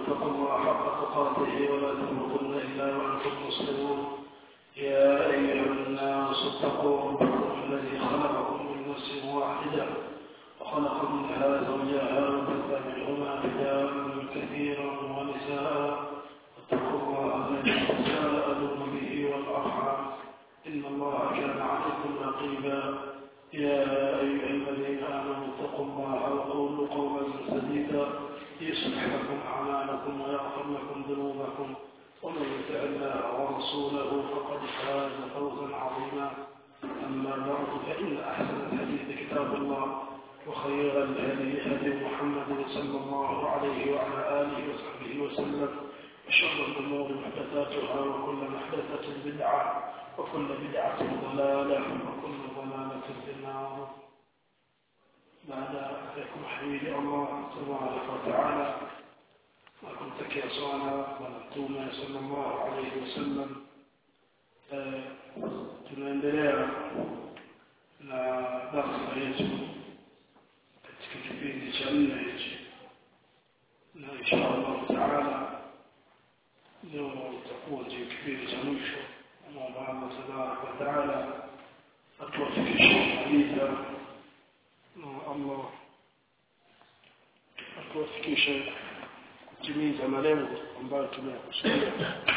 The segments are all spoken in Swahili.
اتقوا الله حق تقاته ولا تموتن إلا وأنتم مسلمون يا أيها الناس اتقوا ربكم الذي خلقكم من نفس واحدة وخلق منها زوجها وبث منهما رجالا كثيرا ونساء واتقوا الله الذي تساءلون به والأرحام إن الله كان عليكم رقيبا يا أيها الذين آمنوا اتقوا الله وقولوا قولا سديدا يصلح لكم أعمالكم ويغفر لكم ذنوبكم ومن يطع الله ورسوله فقد فاز فوزا عظيما أما بعد فإن أحسن الحديث كتاب الله وخير الهدي هدي محمد صلى الله عليه وعلى آله وصحبه وسلم وشر الأمور محدثاتها وكل محدثة بدعة وكل بدعة ضلالة وكل ضلالة في النار بعد عليكم حبيبي الله تبارك وتعالى وكنت يا صالح ونبتونا صلى الله عليه وسلم tunaendelea na darsa yetu katika kipindi cha nne hichi na insha allahu taala leo itakuwa ndio kipindi cha mwisho naomba allah tabaraka wataala atuwafikishe kumaliza na allah atuwafikishe kutimiza malengo ambayo tumeyakusudia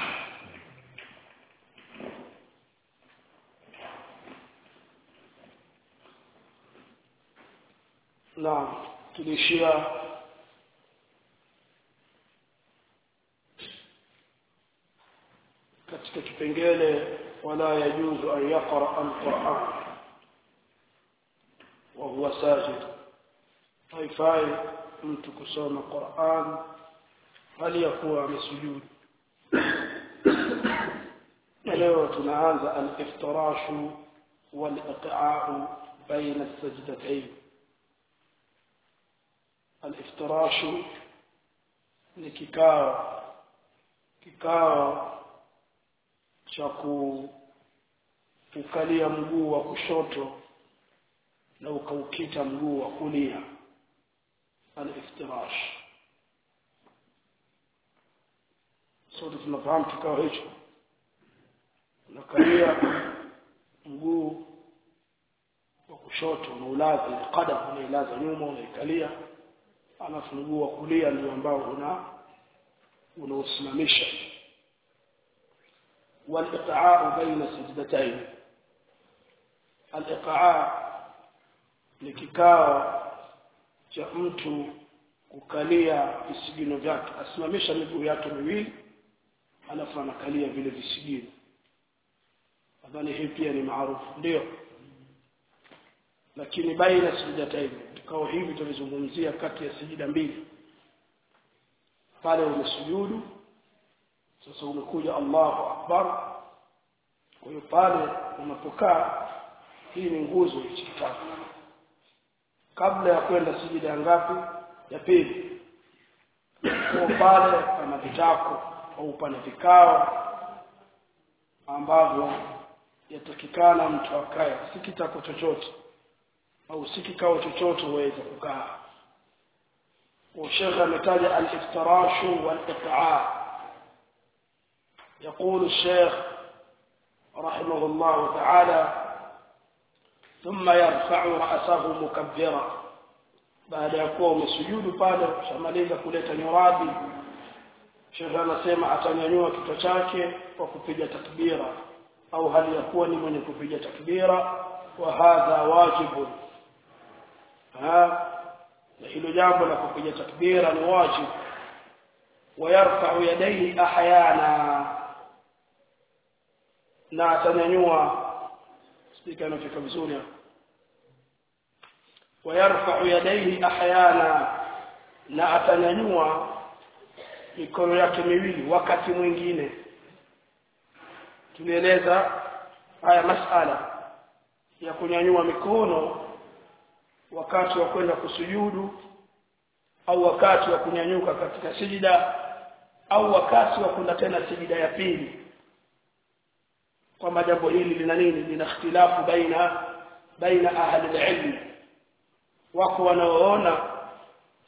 na tuliishia katika kipengele wala yajuzu an yaqra alquran wa huwa sajid haifai mtu kusoma quran hali ya kuwa amesujudu na leo tunaanza aliftirashu waliqaau baina السجدتين aliftirashu ni kikao kikao cha kukalia mguu wa kushoto na ukaukita mguu wa kulia aliftirash sote tunafahamu kikao hicho unakalia mguu wa kushoto unaulaza qadam unailaza nyuma unaikalia alafu mguu wa kulia ndio ambao una unaosimamisha waliqaa baina sajdatayn aliqaa ni kikao cha mtu kukalia visigino vyake asimamisha miguu yake miwili alafu anakalia vile visigino nadhani hii pia ni maarufu ndio lakini baina sajdatayn vikao hivi tulizungumzia kati ya sijida mbili pale umesujudu sasa umekuja Allahu akbar kwa hiyo pale unapokaa hii ni nguzo hichi kitabu kabla ya kwenda sijida ngapi ya pili kwa pale pana vitako au pana vikao ambavyo yatakikana mtu akae si kitako chochote au si kikao chochote uweze kukaa والشيخ ametaja الافتراش والإقعاء يقول الشيخ رحمه الله تعالى ثم يرفع رأسه مكبرا baada ya kuwa umesujudu pale ushamaliza kuleta nyuradi shekhe anasema atanyanyua kichwa chake kwa kupiga takbira au hali ya kuwa ni mwenye kupiga takbira wa hadha wajibun na hilo jambo la kupiga takbira ni wajibu wayarfa'u yadayhi ahyana na atanyanyua spika inafika vizuri hapo wayarfa'u yadayhi ahyana na atanyanyua mikono yake miwili wakati mwingine tulieleza haya masala ya kunyanyua mikono wakati wa kwenda kusujudu au wakati wa kunyanyuka katika sijida au wakati wa kwenda tena sijida ya pili kwamba jambo hili lina nini lina ikhtilafu baina baina ahli ilmi wako wanaoona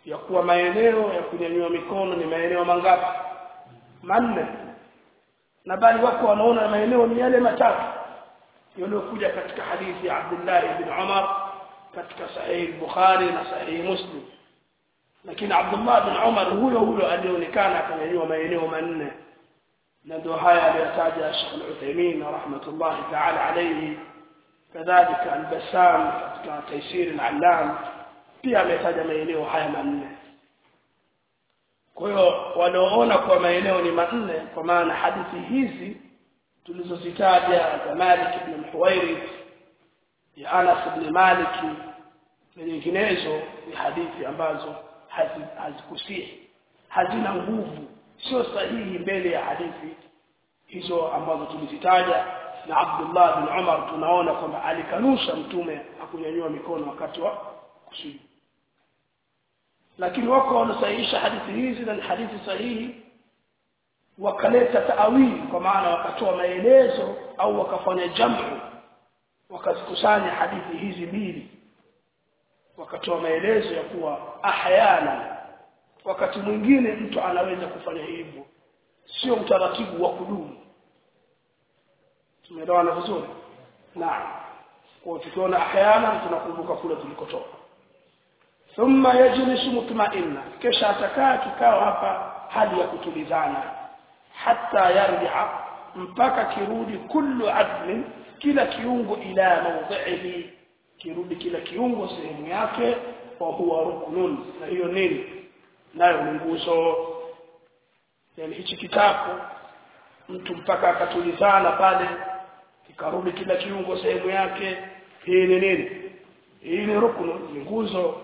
ya kuwa maeneo ya kunyanyua mikono ni maeneo mangapi manne na bali wako wanaona maeneo ni yale matatu yaliyokuja katika hadithi ya Abdullah ibn Umar katika sahihi Bukhari na sahihi Muslim lakini Abdullah ibn Umar huyo huyo alionekana akanyanyua maeneo manne na ndio haya aliyotaja Sheikh Al-Uthaymeen rahmatullahi ta'ala alayhi kadhalika Al-Bassam katika Taysir Al-Allam pia ametaja maeneo haya manne kwa hiyo wanaoona kwa maeneo ni manne kwa maana hadithi hizi tulizozitaja za Malik ibn Huwairith ya Anas ibn Malik na nyinginezo ni hadithi ambazo hazikusihi hazina nguvu sio sahihi mbele ya hadithi hizo ambazo tulizitaja na Abdullah bin Umar tunaona kwamba alikanusha mtume akunyanyua mikono wakati wa kusujudu lakini wako wanasahihisha hadithi hizi na ni hadithi sahihi wakaleta taawili kwa maana wakatoa maelezo au wakafanya jamu wakazikusanya hadithi hizi mbili wakatoa maelezo ya kuwa ahyana wakati mwingine mtu anaweza kufanya hivyo sio utaratibu wa kudumu tumeelewana vizuri naam kwa tukiona ahyana tunakumbuka kule tulikotoka thumma yajlisu mutma'inna kisha atakaa kikao hapa hali ya kutulizana hatta yarji'a mpaka kirudi kullu adlin kila kiungo ila mawdhihi kirudi kila kiungo sehemu yake wa huwa ruknun na hiyo nini nayo ni nguzo yani hichi kitabu mtu mpaka akatulizana pale kikarudi kila kiungo sehemu yake hii ni nini hii ni ruknu ni nguzo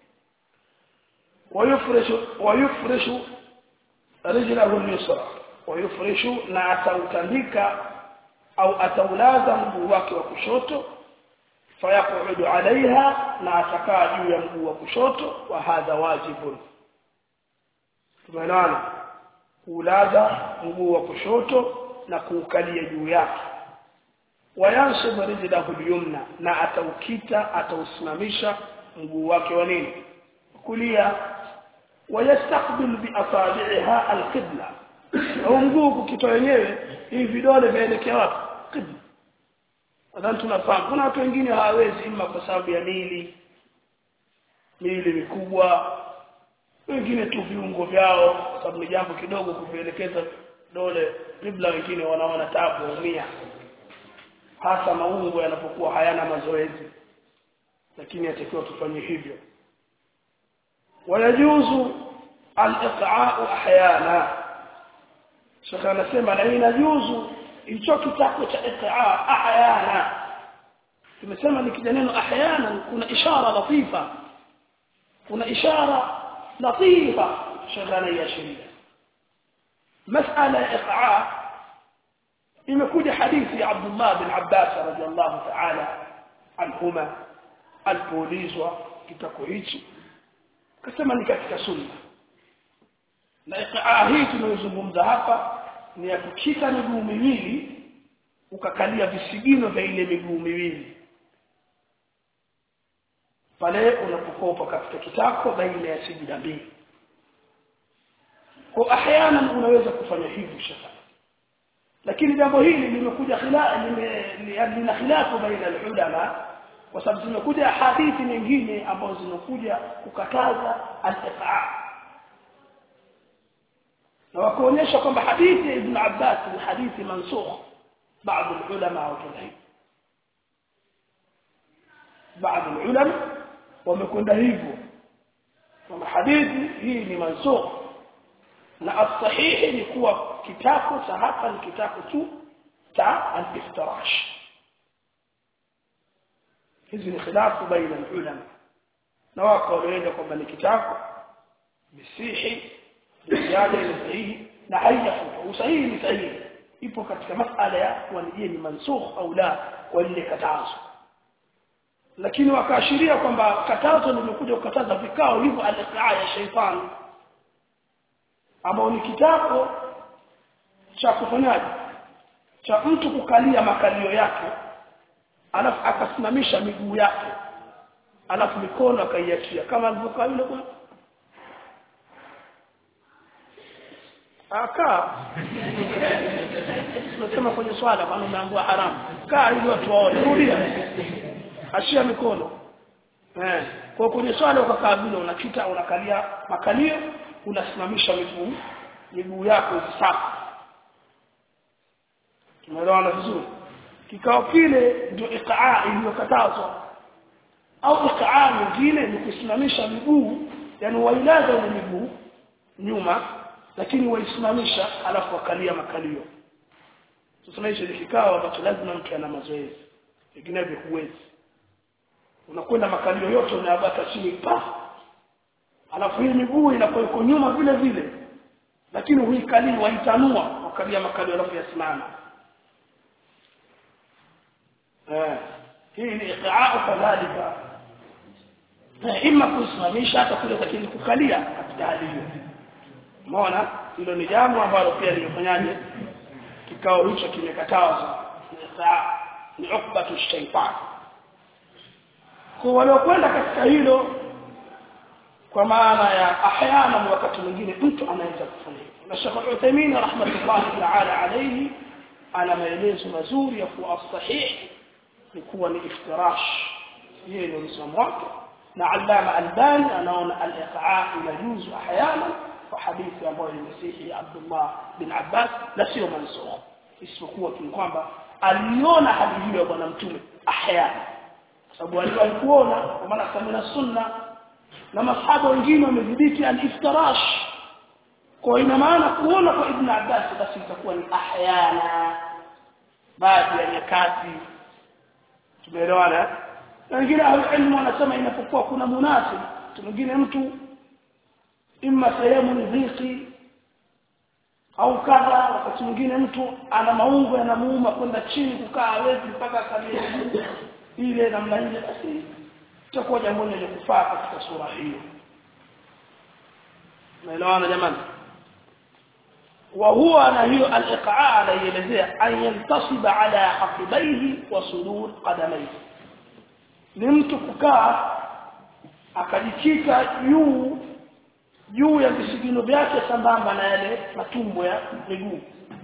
wayufreshu wayufreshu rijlahu al-yusra wayufreshu na atautandika au ataulaza mguu wake wa kushoto fayaqudu alaiha na atakaa juu ya mguu wa kushoto wa hadha wajibun tumeelewana kuulaza mguu wa kushoto na kuukalia juu yake wayansib rijlahu al-yumna na ataukita atausimamisha mguu wake wa nini kulia wayastaqbil bi asabi'iha al-qibla au mguu kukitoa wenyewe hivi vidole vielekea wapi qibla nadhani tunafahamu kuna watu wengine hawawezi ima kwa sababu ya mili mili mikubwa wengine tu viungo vyao kwa sababu ni jambo kidogo kuvielekeza dole qibla wengine wanaona tabu waumia hasa maungo yanapokuwa hayana mazoezi lakini yatakiwa tufanye hivyo ويجوز الاقعاء احيانا شيخ anasema na inajuzu hicho kitako cha iqaa ahyana tumesema nikija neno ahyana kuna ishara latifa kuna ishara latifa shagana ya sheria masala iqaa imekuja hadithi ya Abdullah bin Abbas radiyallahu ta'ala anhuma alipoulizwa kitako hichi akasema ni katika sunna na iqaa hii tunayozungumza hapa ni ya kukita miguu miwili ukakalia visigino vya ile miguu miwili pale unapokopa katika kitako baina ya sijida mbili kwa ahyana unaweza kufanya hivyo shaka lakini jambo hili limekuja khilaf lina khilafu baina ulama kwa sababu zimekuja hadithi nyingine ambazo zinakuja kukataza al-iqaa na wakaonyesha kwamba hadithi ya Ibn Abbas ni hadithi mansukh baadhi ulama wakadai baadhi ulama wamekwenda hivyo kwamba hadithi hii ni mansukh na as-sahihi ni kuwa kitako cha hapa ni kitako tu cha al-iftirash hizi ni khilafu baina ulama na wako wanaenda kwamba ni kitako bisihi ziada ni sahihi na haijafuta usahihi ni sahihi ipo katika masala ya kuwa ni ni mansukh au la kwa lile katazo lakini wakaashiria kwamba katazo limekuja kukataza vikao hivyo al-iqaa ya shaytan ambao ni kitako cha kufanyaje cha mtu kukalia makalio yake alafu akasimamisha miguu yake alafu mikono akaiachia kama alivyokaa yule bwana akaa tunasema kwenye swala bwana umeambiwa haramu kaa ili watu waone rudia ashia mikono eh kwa kwenye swala ukakaa vile unakita unakalia makalio unasimamisha miguu miguu yako safi tumeelewana vizuri kikao kile ndio iqaa iliyokatazwa au iqaa nyingine ni kusimamisha miguu yani wailaza ile miguu nyuma lakini waisimamisha alafu wakalia makalio sasa hicho ni kikao ambacho lazima mtu ana mazoezi vinginevyo huwezi unakwenda makalio yote unayabaka chini pa alafu hii miguu inakuwa iko nyuma vile vile lakini huikalii waitanua wakalia makalio alafu yasimama eh hii ni iqaa kadhalika ima kusimamisha hata kule lakini kukalia katika hali hiyo umeona hilo ni jambo ambalo pia limefanyaje kikao hicho kimekatazwa ni ukbatu shaytan kwa waliokwenda katika hilo kwa maana ya ahyana wakati mwingine mtu anaweza kufanya hivyo na Sheikh Uthaymeen rahmatullahi ta'ala alayhi ana maelezo mazuri ya kuwa sahihi ni kuwa ni iftirash yeye ndio msomo wake na Allama Albani anaona al-iqaa inajuzu ahyana kwa hadithi ambayo imesihi Abdullah bin Abbas na sio mansukh isipokuwa tu kwamba aliona hali hiyo ya bwana mtume ahyana sababu alikuona kwa maana kama sunna na masahaba wengine wamedhibiti al-iftirash kwa ina maana kuona kwa ibn Abbas basi itakuwa ni ahyana baadhi ya nyakati tumeelewana na wengine ilmu wanasema inapokuwa kuna munasib mwingine mtu imma sehemu ni dhiki au kadha wakati mwingine mtu ana maungo yanamuuma kwenda chini kukaa hawezi mpaka akalie ile namna ile basi itakuwa jambo lenye kufaa katika sura hiyo naelewana jamani وهو أنا هي الإقعاء على يلزيه أن ينتصب على عقبيه وصدور قدميه نمت ككا akajikika juu juu ya visigino vyake sambamba na yale matumbo ya miguu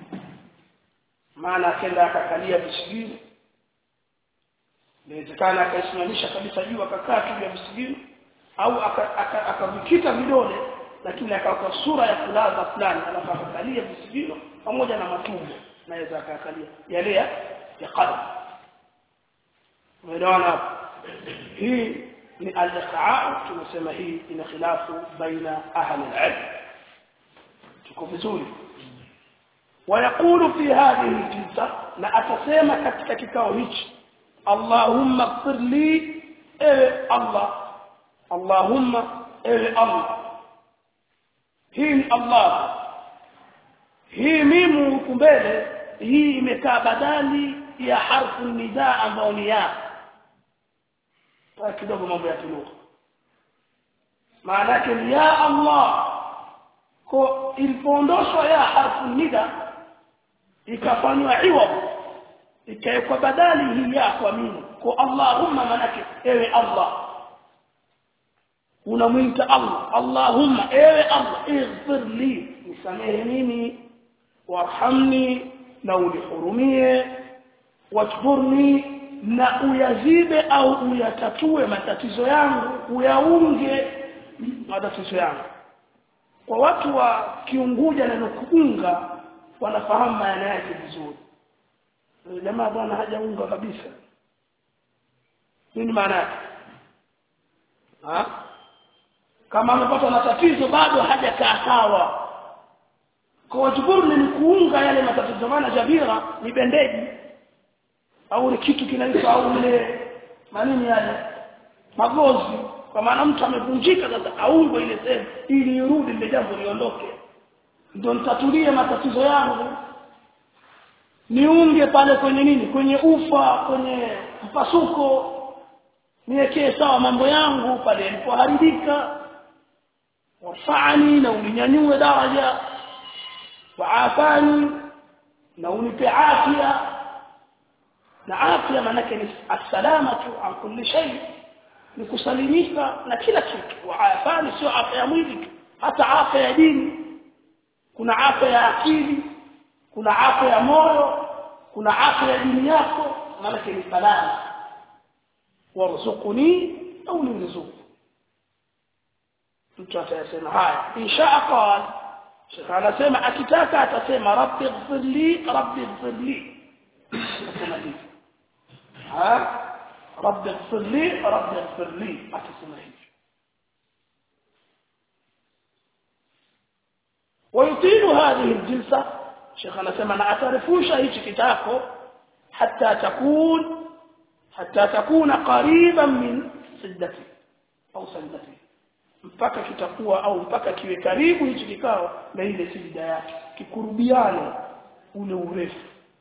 maana akenda akakalia visigino inawezekana akaisimamisha kabisa juu akakaa tu ya visigino au akavikita vidole lakini akawa sura ya kulaza fulani alafu akakalia visigino pamoja na matumbo naweza akakalia yale ya qadam umeelewana hii ni al-iqaa tunasema hii ina khilafu baina ahli al-ilm tuko vizuri ويقول في هذه الجلسه na atasema katika kikao hichi Allahumma ighfir li ewe Allah Allahumma ewe Allah hii ni Allah hii mimu huku mbele hii imekaa badali ya harfu nidaa ambayo ni ya kidogo mambo ya kilugha maana yake ni ya Allah ko ilipoondoshwa ya harfu nida ikafanywa iwab ikawekwa badali hii ya kwa mimi kwa Allahumma manake ewe Allah unamwita Allah Allahumma ewe Allah ighfir li nisamehe mimi warhamni na unihurumie wajburni na uyazibe au uyatatue matatizo yangu uyaunge matatizo yangu kwa watu wa kiunguja na kuunga wanafahamu maana yake vizuri jamaa bwana hajaunga kabisa nini maana yake ha kama amepata na tatizo bado hajakaa sawa kwa wajiburi ni kuunga yale matatizo maana jabira ni bendeji au ni kitu kinaitwa au ile manini yale magozi kwa maana mtu amevunjika sasa aungwe ile sehemu ili irudi ile jambo liondoke ndio nitatulie matatizo yangu niunge pale kwenye nini kwenye ufa kwenye mpasuko niwekee sawa mambo yangu pale yalipoharibika warfani na uninyanyue daraja waafani na unipe afya na afya manake ni assalamatu an kulli shay ni kusalimika na kila kitu waafani sio afya ya mwili tu hata afya ya dini kuna afya ya akili kuna afya ya moyo kuna afya ya dini yako maana ni salama warzuquni au niruzuku mtu atasema haya insha qal Sheikh anasema akitaka atasema rabbi ighfirli rabbi ighfirli atasema hivi ha rabbi ighfirli rabbi ighfirli atasema hivi ويطيل هذه الجلسة شيخنا سمعنا أتعرفوش هيك كتابه حتى تكون حتى تكون قريبا من سدته أو سدته mpaka kitakuwa au mpaka kiwe karibu hichi kikao na ile sijida yake kikurubiane ule urefu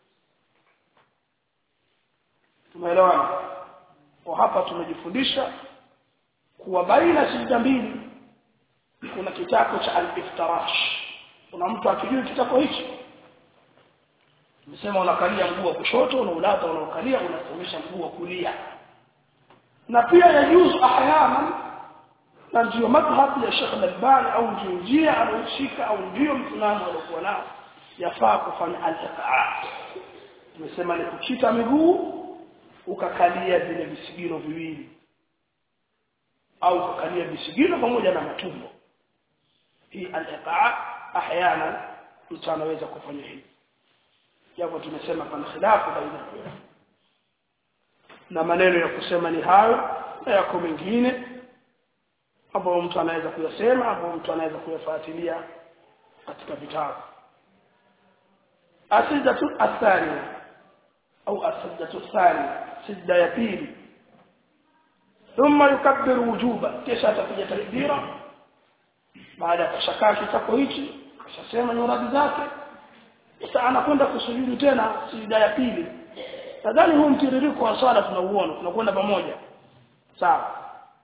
tumeelewana kwa hapa tumejifundisha kuwa baina sijida mbili kuna kitako cha al-iftirash kuna mtu akijua kitako hichi Nimesema unakalia mguu wa kushoto unaulata unaokalia unasimamisha mguu wa kulia. Na pia yajuzu ahyana na ndio madhhab ya Sheikh Al-Albani au ndio njia anayoshika au ndio msimamo aliokuwa nao yafaa kufanya al-iqaa. Nimesema ni kuchita miguu ukakalia vile visigino viwili au ukakalia visigino pamoja na matumbo. Hii al-iqaa ahyana mtu anaweza kufanya hivi japo tumesema pana khilafu baina na maneno ya kusema ni hayo na yako mengine ambayo mtu anaweza kuyasema ambayo mtu anaweza kuyafuatilia katika vitabu asijatu athani au asijatu thani sijda ya pili thumma yukabbiru wujuba kisha atapiga takbira baada ya kushakaa kitako hichi kashasema nyuradi zake sasa anakwenda kusujudu tena sijda ya pili nadhani huu mtiririko wa swala tunauona tunakwenda pamoja sawa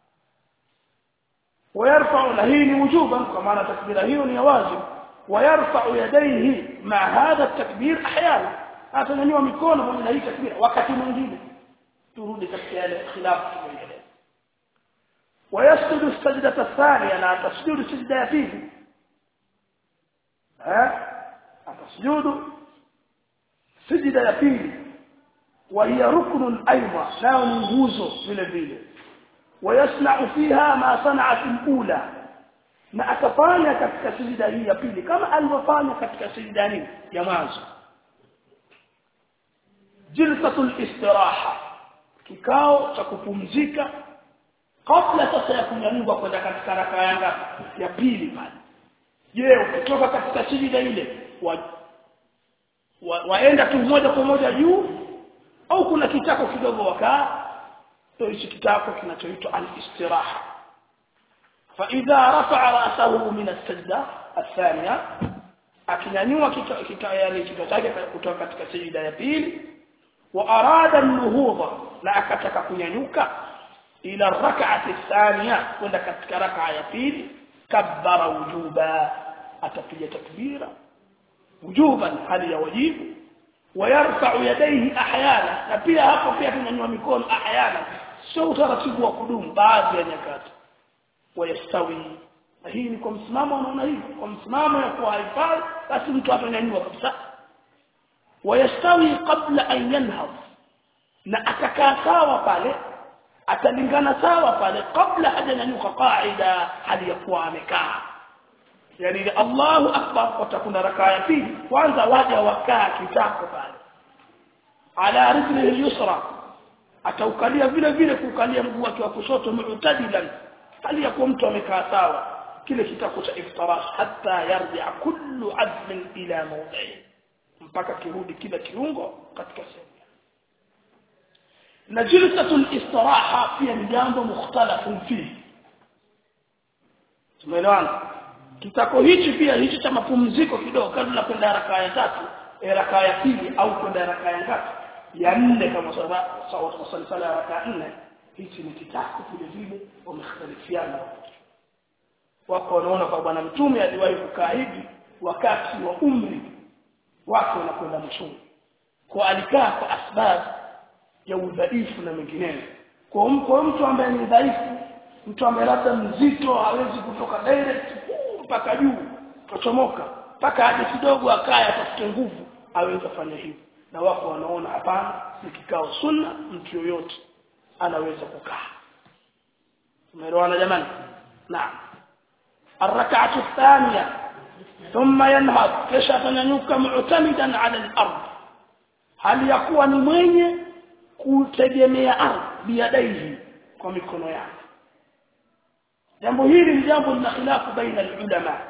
ويرفع نهين وجوبا كما تكبير هي ni واجب ويرفع يديه مع هذا التكبير احيانا atanyanyua mikono pamoja na hii takbira wakati mwingine turudi katika yale khilafu tumeeleza ويسجد السجدة الثانية لا تسجد السجدة ya pili ها atasujudu sijida ya pili wa hiya ruknun aidha nao ni nguzo vile vile wayasna'u fiha ma sana'at al-ula na atafanya katika sijida hii ya pili kama alivyofanya katika sijida hii ya mwanzo jilsatul istiraha kikao cha kupumzika kabla sasa ya kunyanyuka kwenda katika raka yanga ya pili pale je ukitoka katika sijida ile wa, wa, waenda tu moja kwa moja juu au kuna kitako kidogo wakaa ndio hichi kitako kinachoitwa al-istiraha fa idha rafa'a ra'sahu min as-sajda athaniya akinyanyua kika yani kichwa chake kutoka katika sijida ya pili wa arada an-nuhudha na akataka kunyanyuka ila rak'ati thaniya kwenda katika rak'a ya pili kabbara wujuba atapiga takbira wujuban hali ya wajibu ويرفع يديه احيانا na pia hapo pia tunyanyua mikono ahyana sio utaratibu wa kudumu baadhi ya nyakati wayastawi hii ni kwa msimamo unaona hivi kwa msimamo ya kuhifadhi basi mtu atanyanyua kabisa wayastawi qabla an yanhad na atakaa sawa pale atalingana sawa pale kabla hajanyanyuka qaida hali ya kuwa amekaa yani Allahu akbar watakuna rakaa ya pili kwanza waja wakaa kitako pale ala rijlihi yusra ataukalia vile vile kukalia mguu wake wa kushoto mu'tadilan hali ya kuwa mtu amekaa sawa kile kitako cha iftirash hatta yarji kullu azmin ila mawdi'i mpaka kirudi kila kiungo katika sehemu na jilsatul istiraha pia ni jambo mukhtalafun fihi tumeelewana kitako hichi pia hichi cha mapumziko kidogo kabla kwenda rakaa ya tatu rakaa ya pili au kwenda rakaa ya ngapi ya nne kama sawa sawa sala ya rakaa nne hichi ni kitako vile vile wamekhtalifiana wako wanaona kwa bwana mtume aliwahi kukaa hivi wakati wa umri wake unakwenda mchungu kwa alikaa kwa asbab ya udhaifu na mengineyo kwa mko mtu ambaye ni dhaifu mtu ambaye labda mzito hawezi kutoka direct mpaka juu kuchomoka mpaka aje kidogo akae atafute nguvu aweze kufanya hivyo na wako wanaona hapana ni kikao sunna mtu yoyote anaweza kukaa umeelewana jamani naam الركعه الثانيه ثم ينهض kisha atanyanyuka mu'tamidan 'ala al-ard hali yakuwa ni mwenye kutegemea ardhi biyadaihi kwa mikono yake jambo hili ni jambo lina khilafu baina ulama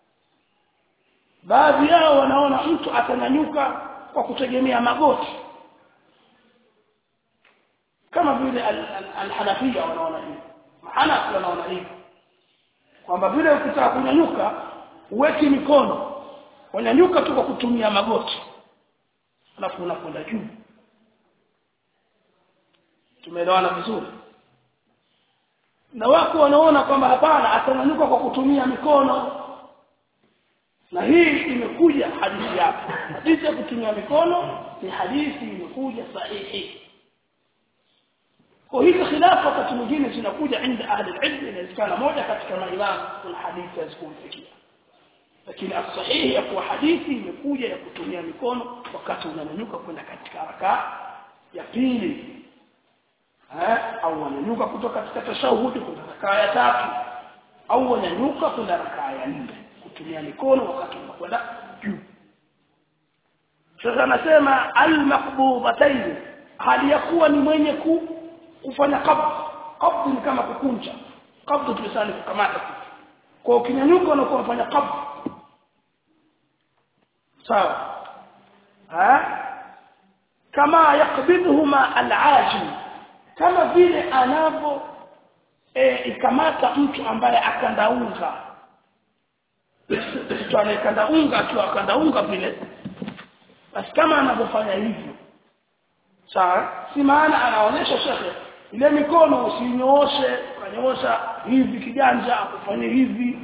baadhi yao wanaona mtu atanyanyuka kwa kutegemea magoti kama vile al-Hanafia wanaona hivi Mahanafi wanaona hivi kwamba vile ukitaka kunyanyuka uweki mikono wanyanyuka tu kwa kutumia magoti alafu unakwenda juu tumeelewana vizuri na wako wanaona kwamba hapana atanyanyuka kwa kutumia mikono na hii imekuja hadithi yake hadithi ya kutumia mikono ni hadithi imekuja sahihi kwa hiyo khilafu wakati mwingine zinakuja inda ahli ilm inawezekana moja katika maimamu kuna hadithi hazikumfikia lakini asahihi ya kuwa hadithi imekuja ya kutumia mikono wakati unanyanyuka kwenda katika rakaa ya pili eh au unanyanyuka kutoka katika tashahudi kwenda rakaa ya tatu au unanyanyuka kwenda rakaa ya nne kutumia mikono wakati unakwenda juu sasa anasema al-maqbubatayn hali ya kuwa ni mwenye ku kufanya qabd qabd ni kama kukunja qabd tulisani kukamata kwa ukinyanyuka unakuwa unafanya qabd sawa ha kama yakbidhuma al-ajim kama vile anavyo e, ikamata mtu ambaye akandaunga mtu anayekandaunga akiwa akandaunga vile basi kama anavyofanya hivyo sawa si maana anaonyesha shekhe ile mikono usinyooshe ukanyoosha hivi kiganja kufanya hivi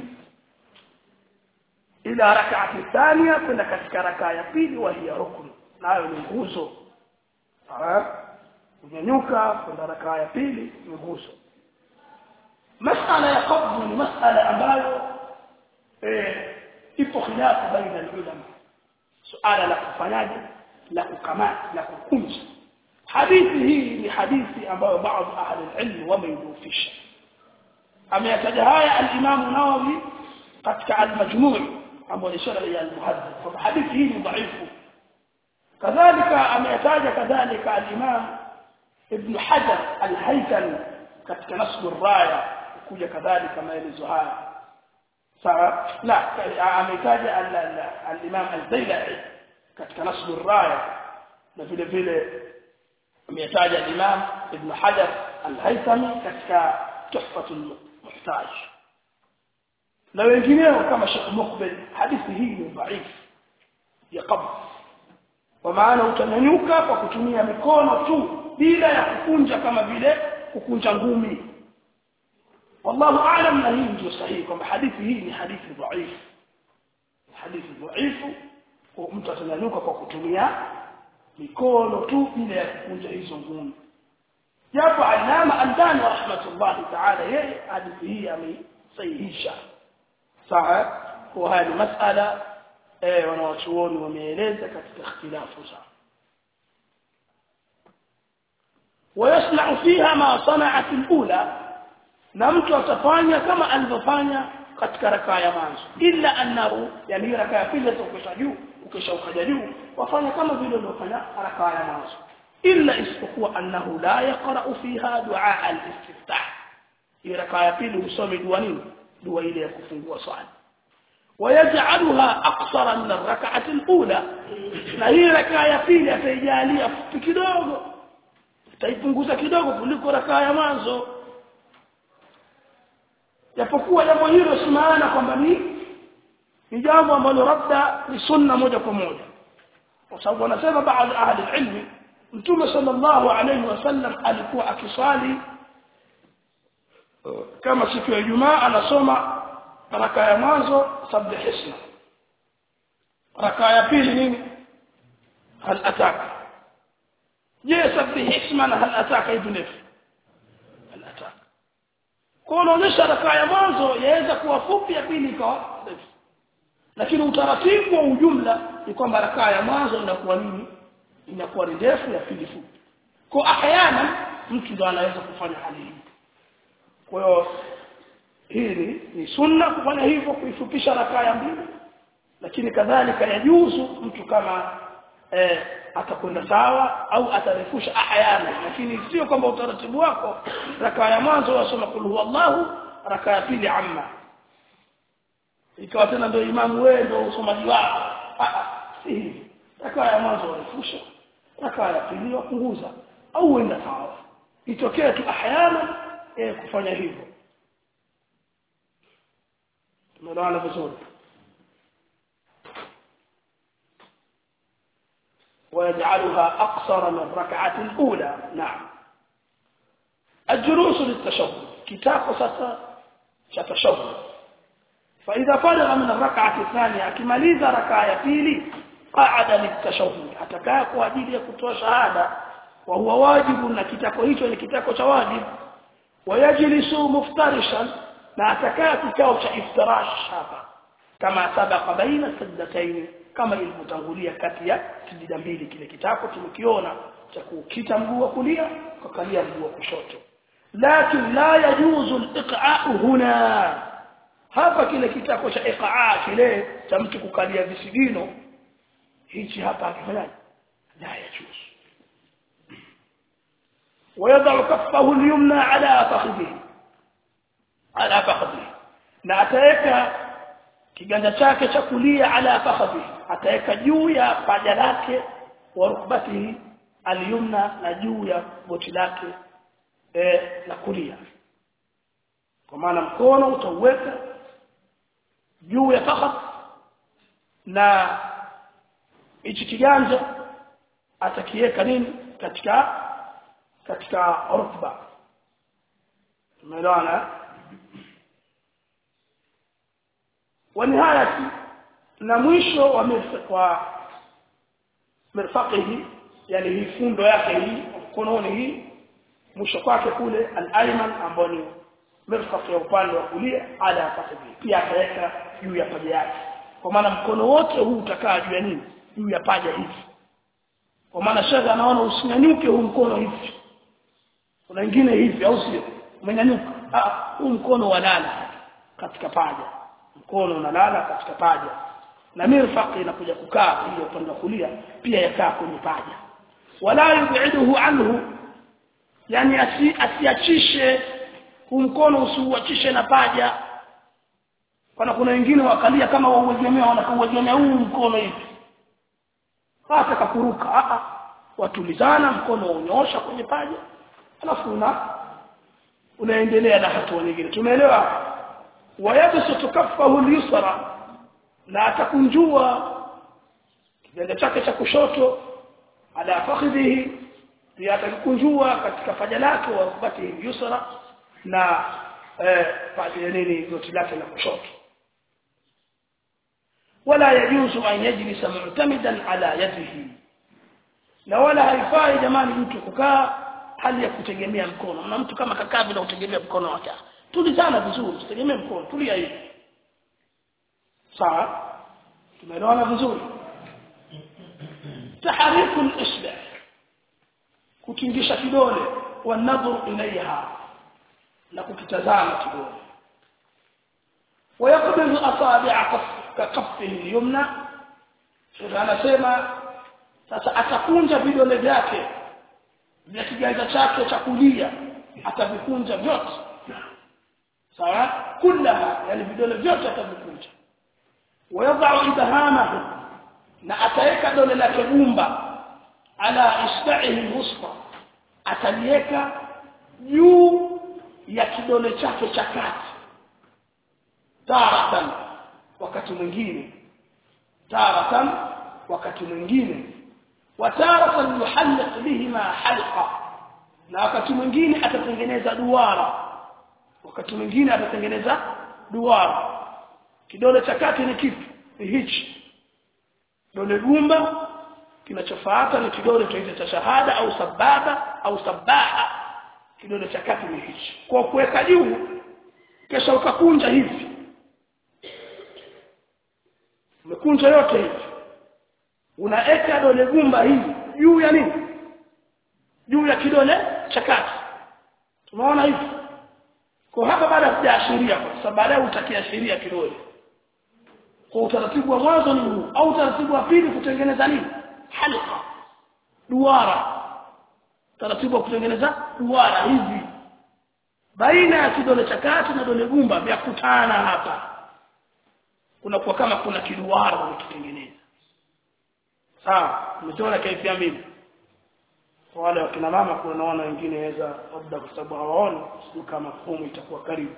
ila rak'ati thania kwenda katika rakaa ya pili wa hiya rukun nayo ni nguzo sawa kunyanyuka kwenda rakaa ya pili ni nguzo masala ya qabd ni masala ambayo eh ipo khilafu baina ulama suala la kufanyaje la kukamata la kukunja hadithi hii ni hadithi ambayo baadhi ahli ilmu wameidufisha ameyataja haya al-Imam Nawawi katika al-Majmu' ambayo ni shara ya al-Muhaddith kwa hadithi hii ni dhaifu kadhalika ameyataja kadhalika al-Imam Ibn Hajar al-Haythami katika Nasb ar-Raya kuja kadhalika maelezo haya sawa la ametaja al-Imam al-Zailai katika Nasb ar-Raya na vile vile ametaja al-Imam Ibn Hajar al-Haythami katika Tuhfatul Muhtaj na wengineo kama Sheikh Muqbil hadithi hii ni dhaifu ya qabd kwa maana utanyanyuka kwa kutumia mikono tu bila ya kukunja kama vile kukunja ngumi wallahu aalam na hii ndio sahihi kwamba hadithi hii ni hadithi dhaifu hadithi dhaifu kwa mtu atanyanyuka kwa kutumia mikono tu bila ya kukunja hizo ngumi japo alama andani rahmatullahi ta'ala yeye hadithi hii amesahihisha sawa kwa haya ni masala eh wanawachuoni wameeleza katika ikhtilafu zao ويصنع فيها ما صنعت الاولى na mtu atafanya kama alivyofanya katika rakaa ya mwanzo illa annahu yani rakaa ya pili ukisha juu ukisha ukaja juu wafanya kama vile ulivyofanya rakaa ya mwanzo illa isipokuwa annahu la yaqra'u fiha du'a al-istiftah hii rakaa ya pili usome dua nini dua ile ya kufungua swala ويجعلها اقصر من الركعه الاولى na hii rakaa ya pili ataijalia fupi kidogo ataipunguza kidogo kuliko rakaa ya mwanzo japokuwa jambo hilo si maana kwamba ni ni jambo ambalo labda ni sunna moja kwa moja kwa sababu wanasema baadhi ahli ilmi mtume sallallahu alayhi wasallam alikuwa akisali kama siku ya Ijumaa anasoma raka ya mwanzo sabbih isma raka ya pili nini hal ataka je sabbih isma na hal ataka ibn hal ataka kwa unaonyesha raka ya mwanzo yaweza kuwa fupi ya pili ikawa ndefu lakini utaratibu wa ujumla ni kwamba rakaa ya mwanzo inakuwa nini inakuwa ni ndefu ya pili fupi kwa ahyana mtu ndo anaweza kufanya hali hii kwa hiyo hili ni sunna kufanya hivyo kuifupisha rakaa ya mbili lakini kadhalika yajuzu mtu kama eh, atakwenda sawa au atarefusha ahyana lakini sio kwamba utaratibu wako rakaa ya mwanzo wasoma kul huwallahu rakaa ya pili amma ikawa tena ndio imamu wewe ndio usomaji wako si hivi rakaa ya mwanzo warefusha rakaa ya pili wapunguza au uenda sawa itokee tu ahyana eh, kufanya hivyo tumeelewana vizuri ويجعلها أقصر من الركعة الأولى نعم الجلوس للتشهد كتاب ستشهد فإذا فرغ من الركعة الثانية كماليز ركعة فيلي قعد للتشهد أتكاء كواجيب يكتوى شهادة وهو واجب أن كتاكو هيتو لكتاكو شواجب ويجلس مفترشا na atakaa kikao cha iftirash hapa kama sabaka baina sajdataini kama ilivyotangulia kati ya sijida mbili kile kitako tumekiona cha kukita mguu wa kulia kukalia mguu wa kushoto lakin la yajuzu al-iqa'u huna hapa kile kitako cha iqa'a kile cha mtu kukalia visigino hichi hapa akifanyaje la yajuzu ويضع كفه اليمنى على فخذه على فخذه na ataweka kiganja chake cha kulia ala fakhadhi ataweka juu ya paja lake wa rukbatihi alyumna na juu ya goti lake eh, la kulia kwa maana mkono utauweka juu ya fakhad na hichi kiganja atakiweka nini katika katika rukba umeelewana ونهايه na mwisho wa wa mirfaqihi yani hii fundo yake hii mkononi hii mwisho kwake kule al-ayman ambao ni mirfaq ya upande wa kulia ala fakhidhi pia akaweka juu ya paja yake kwa maana mkono wote huu utakaa juu ya nini juu ya paja hivi kwa maana shaka anaona usinyanyuke huu mkono hivi kuna wengine hivi au sio umenyanyuka ah huu mkono walala katika paja mkono unalala katika paja na mirfaq inakuja kukaa ile upande wa kulia pia yakaa kwenye paja wala yubiduhu anhu yani asi, asiachishe huu mkono usiuachishe na paja kana kuna wengine wakalia kama wauegemea wanakauegemea huu mkono hivi hata kakuruka a watulizana mkono unyosha kwenye paja alafu una unaendelea na hatua nyingine tumeelewa wayabsutu kaffahu al-yusra na atakunjua kiganja chake cha kushoto ala fakhidhihi pia atakunjua katika paja lake wa rukbati yusra na eh paja nini goti lake la kushoto wala yajuzu an yajlisa mu'tamidan ala yadihi na wala haifai jamani mtu kukaa hali ya kutegemea mkono na mtu kama kakaa bila kutegemea mkono wake tulizana vizuri usitegemee mkono tulia hivi sawa tumeelewana vizuri tahariku al-isba kutingisha kidole wa nadhuru ilaiha na kukitazama kidole ويقبض اصابع كفه اليمنى sasa anasema sasa atakunja vidole vyake vya kiganja chake cha kulia atavikunja vyote sawa kullaha yani vidole vyote atavikunja wayadhau ibhamahu na ataweka dole lake gumba ala isba'ihi alwusta ataliweka juu ya kidole chake cha kati taratan wakati mwingine taratan wakati mwingine wa taratan yuhalliq bihima halqa na wakati mwingine atatengeneza duara wakati mwingine atatengeneza duara kidole cha kati ni kipi ni hichi dole gumba kinachofuata ni kidole tuite cha shahada au sababa au sabaha kidole cha kati ni hichi kwa kuweka juu kisha ukakunja hivi umekunja yote hivi unaeka dole gumba hivi juu ya nini juu ya kidole cha kati tunaona hivi kwa hapa baada sijaashiria kwa sababu baadaye utakiashiria kidole kwa utaratibu wa mwanzo ni huu au utaratibu wa pili kutengeneza nini halqa duara taratibu wa kutengeneza duara hivi baina ya kidole cha kati na dole gumba vya kutana hapa kunakuwa kama kuna kiduara unakitengeneza sawa umeona kaifia mimi kwa wale wakina mama kuna naona wengine waweza labda kwa sababu hawaoni sio kama fomu itakuwa karibu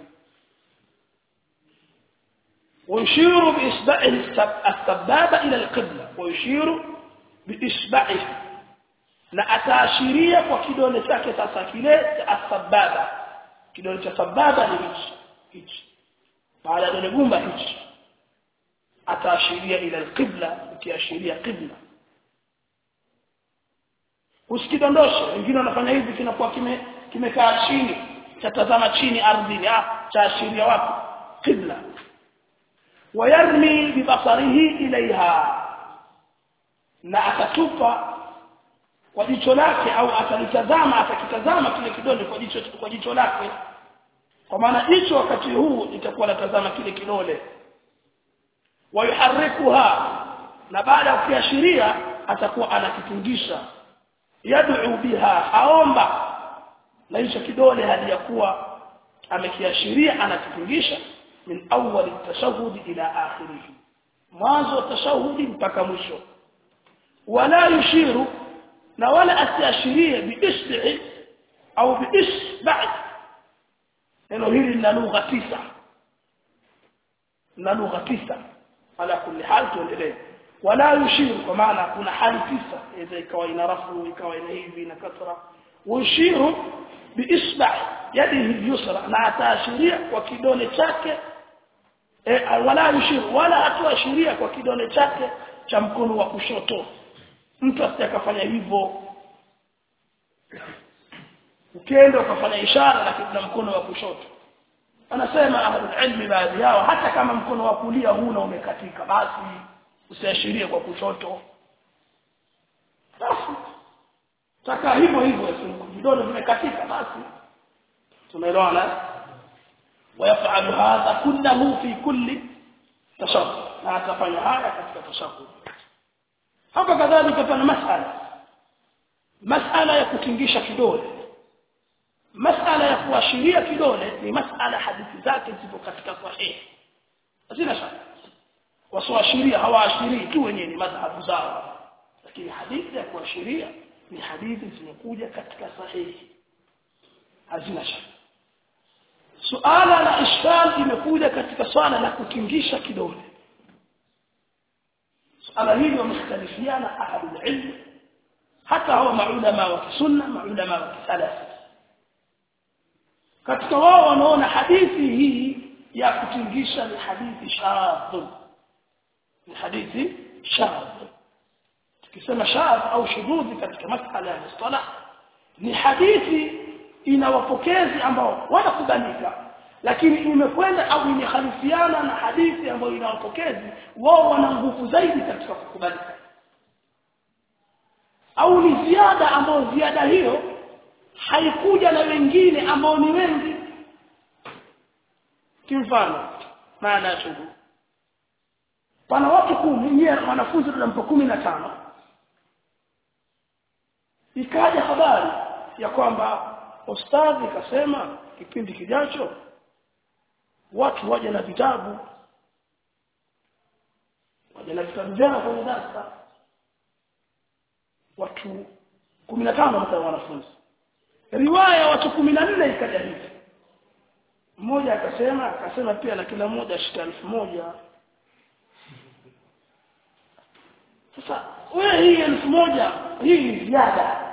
ويشير بإصبعه السبابة إلى القبلة ويشير بإصبعه na ataashiria kwa kidole chake sasa kile cha sababa kidole cha sababa ni hichi hichi baada ya dole gumba hichi ataashiria ila alqibla ikiashiria qibla usikidondoshe wengine wanafanya hivi kinakuwa kime kimekaa chini chatazama chini ardhini ah chaashiria wapi qibla wayarmi bibasarihi ilaiha na atatupa kwa jicho lake au atalitazama atakitazama kile kidole kwa jicho kwa jicho lake kwa maana jicho wakati huu litakuwa latazama kile kidole wayuharikuha na baada ya kuashiria atakuwa anakitingisha yad'u biha aomba na hicho kidole hadi yakuwa amekiashiria anakitingisha min awwal at-tashahhud ila akhirih mwanzo wa tashahudi mpaka mwisho wala yushiru na wala asiashirie biisbi'i au biisba' neno hili lina lugha tisa na lugha tisa ala kulli hal tuendelee wala yushiru kwa maana kuna hali tisa iza ikawa ina rafu ikawa ina hivi na kasra yushiru biisba' yadihi yusra na ataashiria kwa kidole chake e, wala yushiru wala atuashiria kwa kidole chake cha mkono wa kushoto mtu asitakafanya hivyo ukienda ukafanya ishara lakini na mkono wa kushoto anasema ahlul ilmi baadhi yao hata kama mkono wa kulia huna umekatika basi usiashirie kwa kushoto basi taka hivyo hivyo vidole vimekatika basi tumeelewana ويفعل هذا كله في كل تشهد na atafanya haya katika tashahud hapa kadhalika pana masala masala ya kutingisha kidole masala ya kuashiria kidole ni masala hadithi zake zipo katika sahihi hazina shaka wasoashiria hawaashirii tu wenyewe ni madhhabu zao lakini hadithi ya kuashiria ni hadithi zimekuja katika sahihi hazina shaka suala la ishkal imekuja katika swala la kutingisha kidole suala hili wamekhtalifiana ahlul ilm hata hawa maulama wa kisunna maulama wa kisalaf katika wao wanaona hadithi hii ya kutingisha ni hadithi shadh ni hadithi shadh tukisema shadh au shududhi katika masala ya mustalah ni hadithi ina wapokezi ambao wanakubalika lakini imekwenda au imekhalifiana na hadithi ambayo ina wapokezi wao wana nguvu zaidi katika kukubalika au ni ziada ambayo ziada hiyo haikuja na wengine ambao ni wengi kimfano maana ya shughuli pana watu kumi nyie wanafunzi tunampa kumi na tano ikaja habari ya kwamba ustadhi kasema kipindi kijacho watu waje na vitabu waje na vitabu vyao kwenye darasa watu 15 mta wanafunzi riwaya watu 14 ikaja hivi mmoja akasema akasema pia na kila mmoja ashika elfu moja sasa wewe hii elfu moja hii ni ziada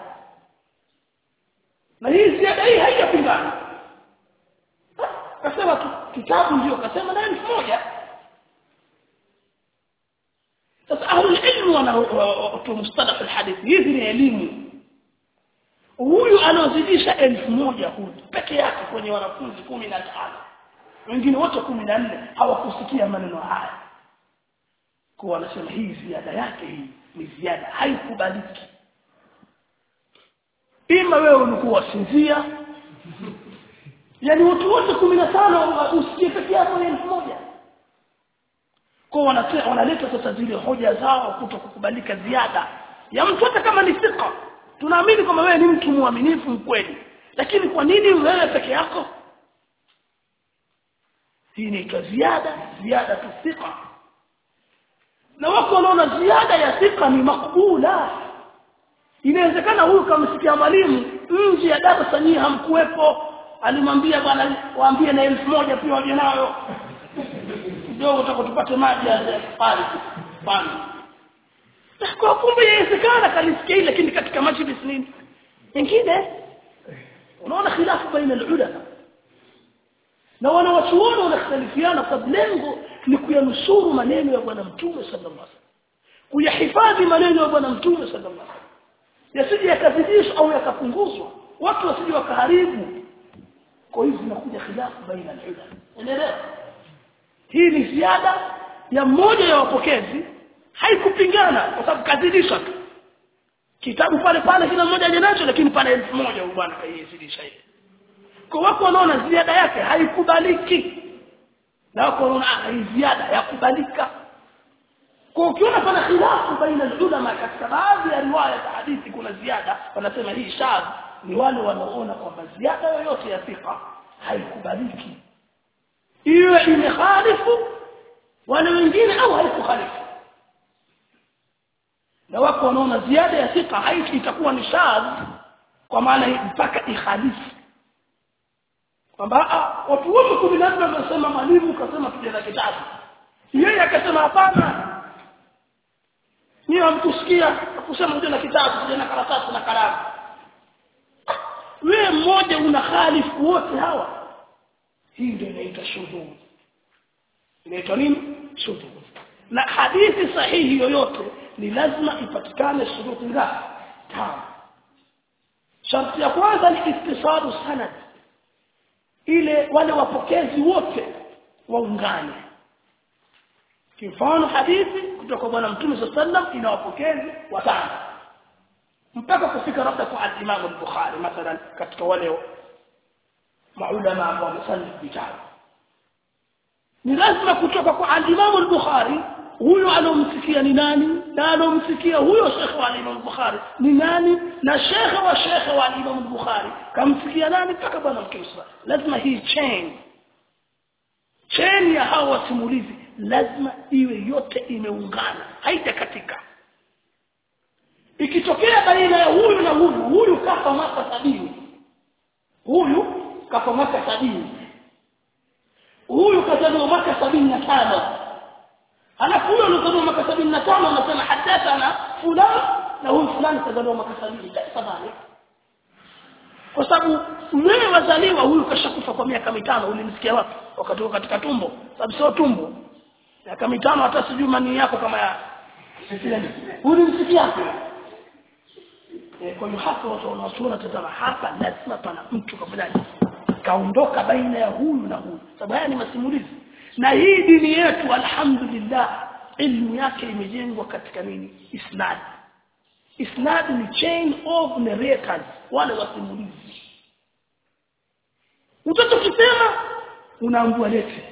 na hii ziada hii haijapingana akasema kitabu ndio akasema na elfu moja sasa ahlul ilmu wana mustalah alhadith hizi ni elimu huyu anaozidisha elfu moja huyu peke yake kwenye wanafunzi kumi na tano wengine wote kumi na nne hawakusikia maneno haya kwa wanasema hii ziada yake hii ni ziada haikubaliki ima wewe ulikuwa sinzia yani watu wote 15 usikie peke yako ni elfu moja kwa wanasema wanaleta sasa zile hoja zao kuto kukubalika ziada ya mtu hata kama ni thika tunaamini kwamba wewe ni mtu mwaminifu mkweli lakini kwa nini wewe peke yako hii ni ziada ziada tu thika na wako wanaona ziada ya thika ni makbula inawezekana huyu kamsikia mwalimu nje ya darasa nyinyi hamkuwepo alimwambia bwana waambie na elfu moja pia waje nayo kidogo utakotupate maji ya pale pale kwa kumbe inawezekana kalisikia ile lakini katika majlis nini nyingine unaona khilafu baina ulama na wanawachuoni wanakhtalifiana kwa lengo ni kuyanusuru maneno ya bwana mtume sallallahu alaihi wasallam kuyahifadhi maneno ya bwana mtume sallallahu alaihi wasallam yasije yakazidishwa au yakapunguzwa watu wasije wakaharibu kwa hivyo zinakuja khilafu baina ulama unaelewa hii ni ziada ya mmoja ya wapokezi haikupingana kwa sababu kazidisha tu kitabu pale pale kila mmoja aje nacho lakini pale elfu moja huyu bwana kaizidisha ile kwa wako wanaona ziada yake haikubaliki na wako wanaona ah hii ziada yakubalika kwa ukiona pana khilafu baina ulama katika baadhi ya riwaya za hadithi kuna ziada wanasema hii shadh ni wale wanaoona kwamba ziada yoyote ya thika haikubaliki iwe imekhalifu wale wengine au haikukhalifu na wako wanaona ziada ya thika haiti itakuwa ni shadh kwa maana mpaka ikhalifu kwamba watu wote kumi na nne wanasema mwalimu kasema tuje na kitabu yeye akasema hapana ni hamkusikia kusema tuje na kitabu tuje na karatasi na kalamu wewe mmoja una khalifu wote hawa hii ndio inaitwa shudhud inaitwa nini shudhud na hadithi sahihi yoyote ni lazima ipatikane shuruti ngapi tano sharti ya kwanza ni ittisalu sanad ile wale wapokezi wote waungane kifano hadithi kutoka kwa bwana mtume sallam ina wapokezi watano mpaka kufika labda kwa al-Imam al-Bukhari mathalan katika wale maulama ambao wamesali vitabu ni lazima kutoka kwa al-Imam al-Bukhari huyo alomsikia ni nani na alomsikia huyo shekhe wa Imam Bukhari ni nani na shekhe wa shekhe wa Imam Bukhari kamsikia nani mpaka bwana mtume lazima hii chain chain ya hao wasimulizi lazima iwe yote imeungana haitakatika ikitokea baina ya huyu na huyu huyu kafa mwaka sabini huyu kafa mwaka sabini huyu kazaliwa mwaka sabini na tano halafu huyo alizaliwa mwaka sabini na tano anasema hadathana fulani na huyu fulani kazaliwa mwaka sabini tafadhali kwa sababu wewe wazaliwa huyu kashakufa kwa miaka mitano ulimsikia wapi wakati katika tumbo sababu sio tumbo miaka mitano hata sijui mani yako kama ya ulimsikia wapi kwa hiyo hapa watu wanaotuona tazama hapa lazima pana mtu kafanyaje kaondoka baina ya huyu na huyu sababu haya ni masimulizi na hii dini yetu alhamdulillah ilmu yake imejengwa katika nini isnad isnad ni chain of narrators wale wasimulizi utachokisema unaambua lete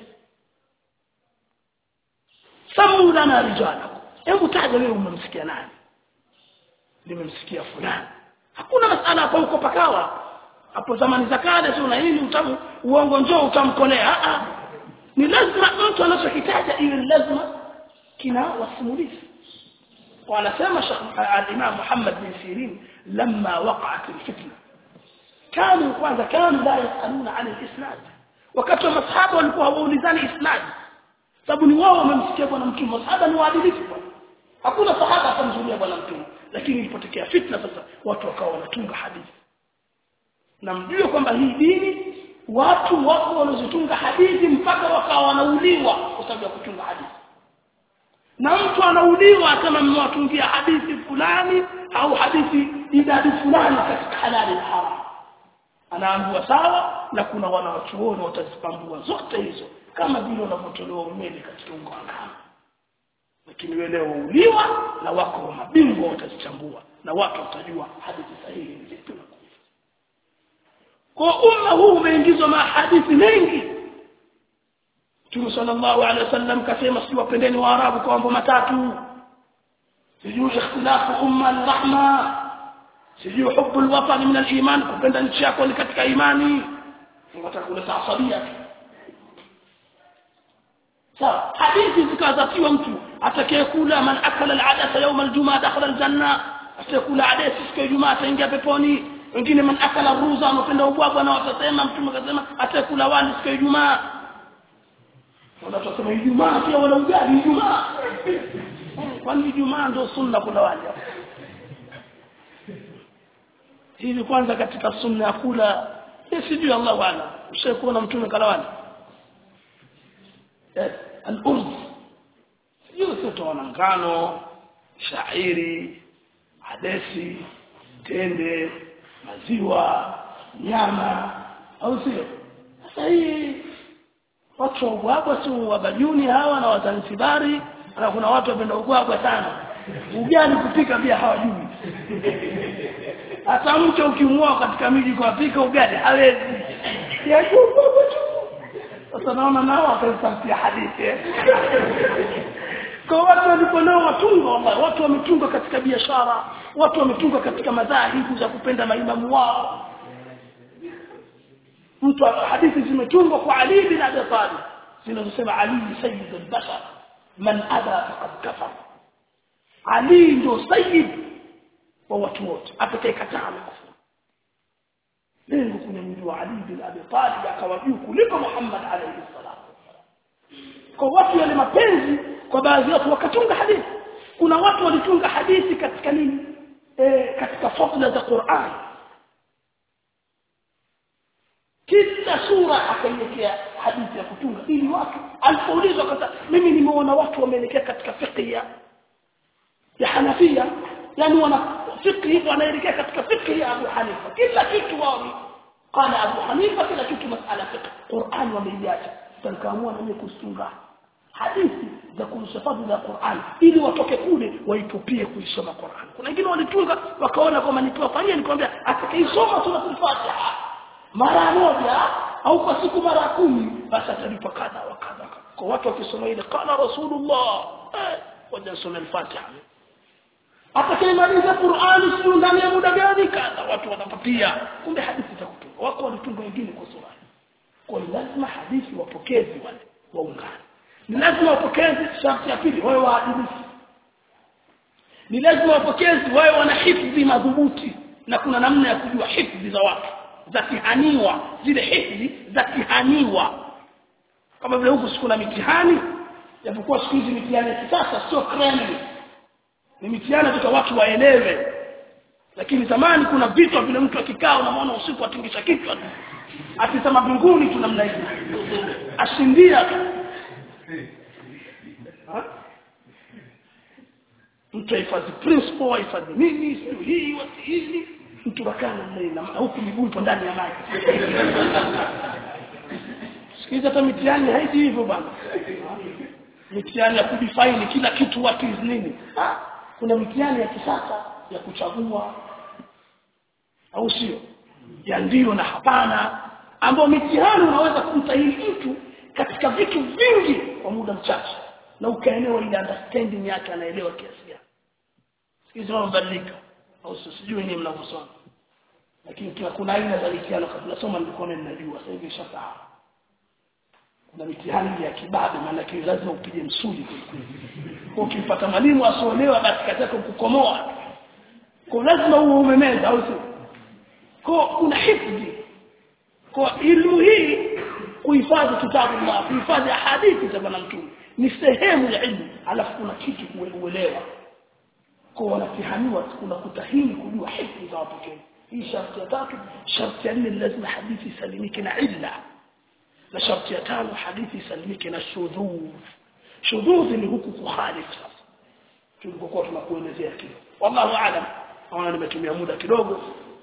samu lana rijala hebu taja wewe umemsikia nani nimemsikia fulani hakuna masala hapo uko pakawa hapo zamani za kale sio na hili utamu uongo njoo utamkolea a ni lazima mtu anachokitaja iwe lazima kina wasimulizi wanasema al-Imam Muhammad bin Sirin lamma waqa'at al-fitna kanu kwanza kanu la yasaluna an al-isnad wakati wa masahaba walikuwa hawaulizani isnad sababu ni wao wamemsikia bwana mtume masahaba ni waadilifu hakuna sahaba atamzulia bwana mtume lakini ilipotokea fitna sasa watu wakawa wanatunga hadithi na mjue kwamba hii dini watu wako wanazotunga hadithi mpaka wakawa wanauliwa kwa sababu ya kutunga hadithi na mtu anauliwa kama mmewatungia hadithi fulani au hadithi idadi fulani katika halali na haram anaambiwa sawa na kuna wanawachuoni watazipambua zote hizo kama vile wanavyotolewa umeme katika ungo wa ngano lakini wewe leo uliwa na wako mabingwa watazichambua na watu watajua hadithi sahihi ni zipi na kufa kwa umma huu umeingizwa mahadithi mengi Mtume sallallahu alaihi wasallam kasema si wapendeni waarabu kwa mambo matatu sijui ikhtilafu umma rahma sijui hubu alwatan min aliman kupenda nchi yako ni katika imani unataka kuleta asabia sawa hadithi zikazatiwa mtu atakayekula man akala al'adasa yawm aljumaa dakhala aljanna atakula adasi siku ya jumaa ataingia peponi wengine man akala ruza anapenda ubwabwa na watasema mtume akasema atakula wali siku ya jumaa wanatusema ijumaa pia wala ugali ijumaa kwani ijumaa ndio sunna kula wali hivi kwanza katika sunna ya kula sijui Allah wala ushaikuona mtume kala wali al-urz sio sio ngano shairi hadesi tende maziwa nyama au sio sasa hii watu wa ubwabwa si wabajuni hawa na wazanzibari na kuna watu wapenda ubwabwa sana ugali kupika pia hawajui hata mtu ukimwoa katika miji kwa pika ugali hawezi yajua ubwabwa tu sasa naona nao watasampia hadithi kwa watu waliponao watunga wallahi watu wametunga katika biashara watu wametunga katika madhahibu za kupenda maimamu wao mtu hadithi zimetungwa kwa Ali bin Abi Talib zinazosema Ali sayyid al-bashar man adha faqad kafar Ali ndio sayyid wa watu wote atakayekataa amekufuru lengo kunyanyua Ali bin Abi Talib akawa juu kuliko Muhammad alayhi salam kwa watu wale mapenzi kwa baadhi ya watu wakatunga hadithi kuna watu walitunga hadithi katika nini e, katika fadla za Qur'an kila sura akaiwekea hadithi ya kutunga ili watu alipoulizwa kata mimi nimeona watu wameelekea katika fiqh ya ya Hanafia yani wana fiqh wanaelekea katika fiqh ya Abu Hanifa kila kitu wao قال Abu Hanifa kila kitu masala fiqh Qur'an wameiacha tankaamua na mimi kusunga hadithi za kuhusu fadhila ya Qur'an ili watoke kule waitupie kuisoma Qur'an kuna wengine walitunga wakaona kwamba nikiwafanyia nikwambia atakaisoma sura al-Fatiha mara moja au kwa siku mara kumi basi atalipa kadha wa kadha kwa watu wakisoma ile qala rasulullah eh wajasoma al-Fatiha atakayemaliza Qur'ani sio ndani ya muda gani kadha watu watapatia kumbe hadithi za kutunga wako walitunga wengine kwa sura kwa lazima hadithi wapokezi wale waungane ni lazima wapokezi sharti ya pili wawe waadilifu ni lazima wapokezi wawe wana hifdhi madhubuti na kuna namna ya kujua hifdhi za watu za kihaniwa zile hifdhi za kihaniwa kama vile huku sikuna mitihani japokuwa siku hizi mitihani ya kisasa sio kremli ni mitihani tu watu waelewe lakini zamani kuna vitu vile mtu akikaa unamwona usiku atingisha kichwa akisema mbinguni tu namna hiyo ashindia mtu ahifadhi principle ahifadhi nini sio hii wasi hizi mtu bakana na huku miguu ipo ndani ya maji sikiza hata mitihani haiji hivyo bana mitihani ya kudefine kila kitu what is nini ha? kuna mitihani ya kisasa ya kuchagua au sio ya ndio na hapana ambao mitihani unaweza kumtahiri mtu katika vitu vingi kwa muda mchache na ukaelewa ile understanding yake anaelewa kiasi gani hizo mabadilika au sijui ni mnavyosoma lakini kila kuna aina za mitihani kabla soma nilikuwa ninajua sasa hivi shasahau kuna mitihani ya kibabe maana lazima upige msuli kwa ukipata mwalimu asioelewa basi katika kukukomoa kwa lazima uwe umemeza au sio kwa kuna hifdhi kwa ilmu hii kuhifadhi kitabu Allah kuhifadhi hadithi za bwana mtume ni sehemu ya ilmu alafu kuna kitu kuelewa kwa wanatihaniwa kuna kutahini kujua hifdhi za wapokezi hii sharti ya tatu sharti ya nne lazima hadithi isalimike na illa na sharti ya tano hadithi isalimike na shudhudh shudhudh ni huku kuhalif sasa tulipokuwa tunakuelezea kile wallahu aalam naona nimetumia muda kidogo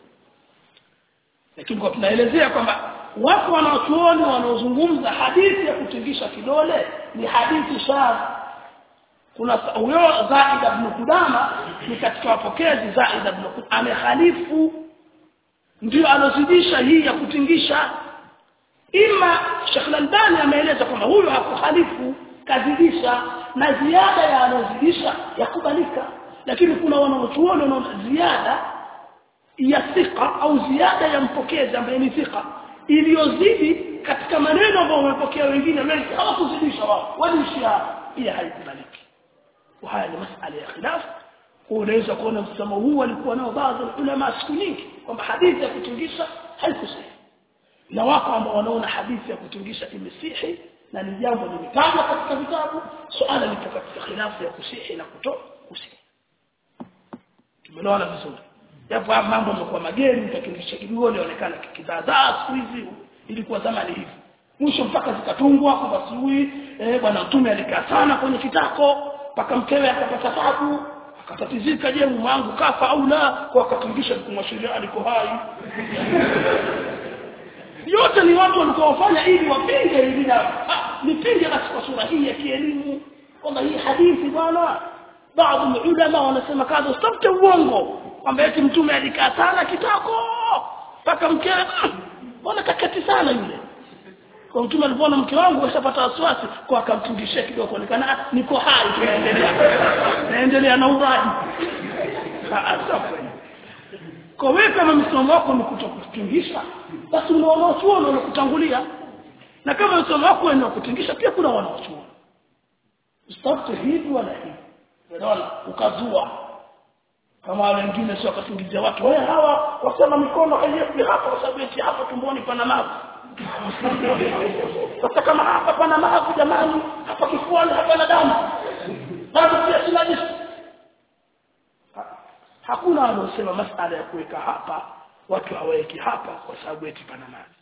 lakini kwa tunaelezea kwamba wako wanaochuoni wanaozungumza hadithi ya kutingisha kidole ni hadithi shadh kuna huyo Zaid ibn Qudama ni katika wapokezi Zaid ibn Qudama amekhalifu ndio alozidisha hii ya kutingisha ima Sheikh Al-Albani ameeleza kwamba huyo hakukhalifu kazidisha na ziada ya alozidisha yakubalika lakini kuna wanaochuoni wanaona ziada ya thika au ziada ya mpokezi ambaye ni thika iliyozidi katika maneno ambayo wamepokea wengine wengi hawakuzidisha wao walishia pia haikubaliki وهذا ni masala ya khilaf unaweza kuona msemo huu alikuwa nao baadhi ya ulama siku nyingi kwamba hadithi ya kutungisha haikusahi na wako ambao wanaona hadithi ya kutungisha imesihi na ni jambo limetajwa katika vitabu suala lipo katika khilafu ya kusihi na kuto kusihi tumeelewana vizuri japo haya mambo yamekuwa mageni mtakilisha kidogo lionekana kikizaazaa siku hizi ilikuwa zamani hivi mwisho mpaka zikatungwa kwamba siui eh bwana mtume alikaa sana kwenye kitako mpaka mkewe akapata tabu akatatizika je mume wangu kafa au la kwa akatungisha kumwashiria aliko hai yote ni watu walikuwa wafanya ili wapinge ili na nipinge basi kwa sura hii ya kielimu kwamba hii hadithi bwana baadhi ya ulama wanasema kadha usitafute uongo kwamba eti mtume alikaa sana kitako mpaka mkewe bwana kakati sana yule kwa mtume alipoona mke wangu ashapata wasiwasi kwa akamtungishia kidogo kuonekana niko hai tunaendelea naendelea na uraji kwa wewe kama msomo wako ni kutokutingisha basi una wanaochuoni wanakutangulia na kama msomo wako ni kutingisha pia kuna wanaochuoni usitafute hivi wala hivi unaona ukazua kama wengine sio wakasingizia watu wewe hawa wasema mikono haiyepi hapa kwa sababu eti hapa tumboni pana mavu sasa kama hapa pana mavu jamani hapa kifuani hapana damu bado pia sina jisu hakuna wanaosema masala ya kuweka hapa watu hawaweki hapa kwa sababu eti pana maji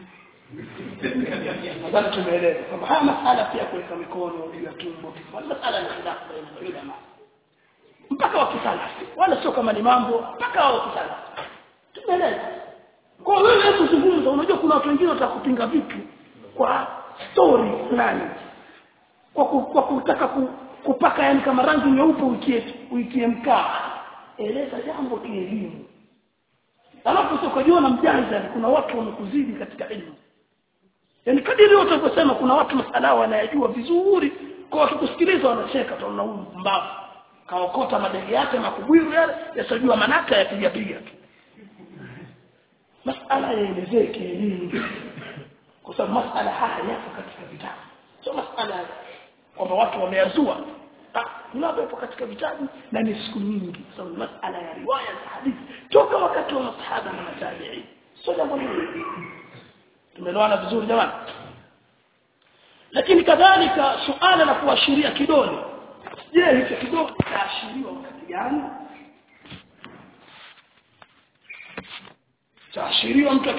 nadhani tumeelewa kwamba haya masala pia kuweka mikono juu ya tumbo kifuani masala ni khilafu baina ya ulama mpaka wakisalafi wala sio kama ni mambo mpaka wakisalafi tumeelewa kwa wewe hebu zungumza unajua kuna watu wengine watakupinga vitu kwa story fulani kwa ku, kwa kutaka ku, kupaka yani kama rangi nyeupe uitie uitie mkaa eleza jambo kielimu alafu sio kujiona mjanja kuna watu wamekuzidi katika elimu yani kadiri wote wakosema kuna watu masala wanayajua vizuri kwa wakikusikiliza wanacheka tunaona huyu mbavu kaokota madege yake makubwiru yale yasijua manaka yapiga piga tu masala yaelezee kielimu kwa sababu masala haya yapo katika vitabu sio masala kwamba watu wameyazua yapo katika vitabu na ni siku nyingi kwa sababu masala ya riwaya za hadithi toka wakati wa masahaba na matabi'i sio jambo hili tumeelewana vizuri jamani lakini kadhalika suala la kuashiria kidole je hicho kidole kitaashiriwa wakati gani taashiriwa mtu